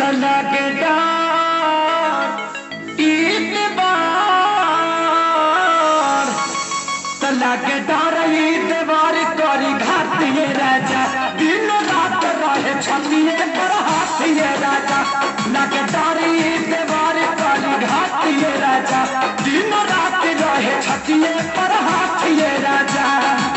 तना के डार ईतबार तना के डार ईतबार करी घातिए राजा दिन रात रहे छतिए पर हाथिए राजा लगे डार ईतबार करी घातिए राजा दिन रात रहे छतिए पर हाथिए राजा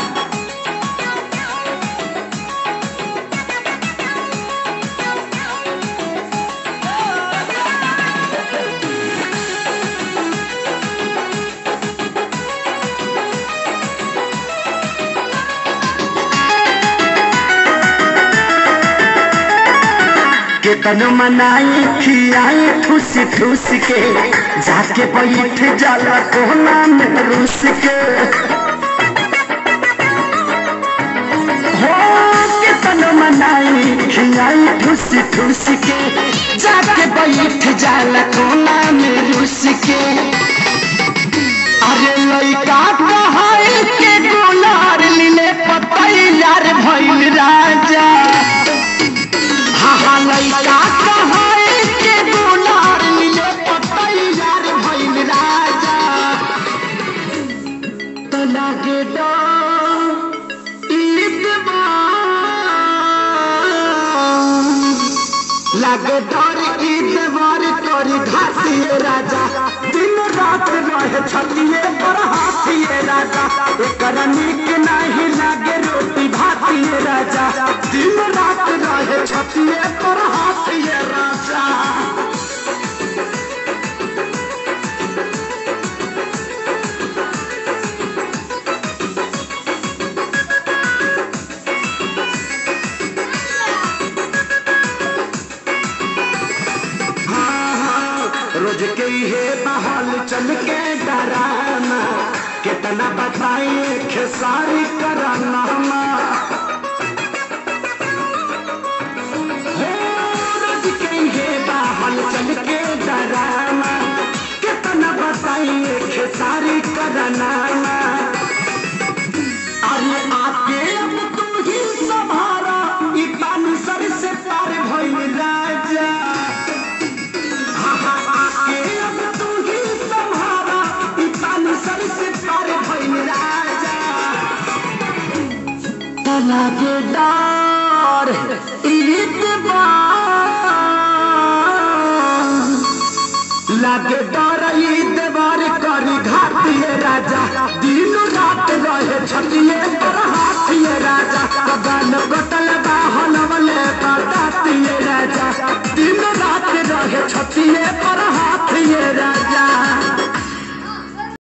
केतन मनाई खियाई ठूस ठूस के जाके बैठ जाला कोना में रूस के हो केतन मनाई खियाई ठूस ठूस के जाके बैठ जाला कोना में रूस के अरे लइका कहाई के गुलार लीले पतैयार भइल राजा हाँ लइका कहाई के गुलार लीले पतैयार भइल राजा तो लागे लागे डर ईदवार करी घातिए राजा दिन रात रहे छतिए पर हाथिए राजा एकरा निक नहीं लागे रोटी भातिए राजा दिन रात रहे छतिए पर हाथिए राजा रोज के हे बहाल चल के डराना कितना बताइए खेसारी कराना हो, रोज के हे बहाल चल के डराना कितना बताइए खेसारी कराना अरे आके अब तू ही संभारा ई पानी सर से पार भइल राजा लागे डार लागे डार ईदवार करी घातिए राजा दिन रात रहे छतिए पर हाथिए राजा कबाल कटल बाहन वाले बतातिए राजा दिन रात रहे छतिए पर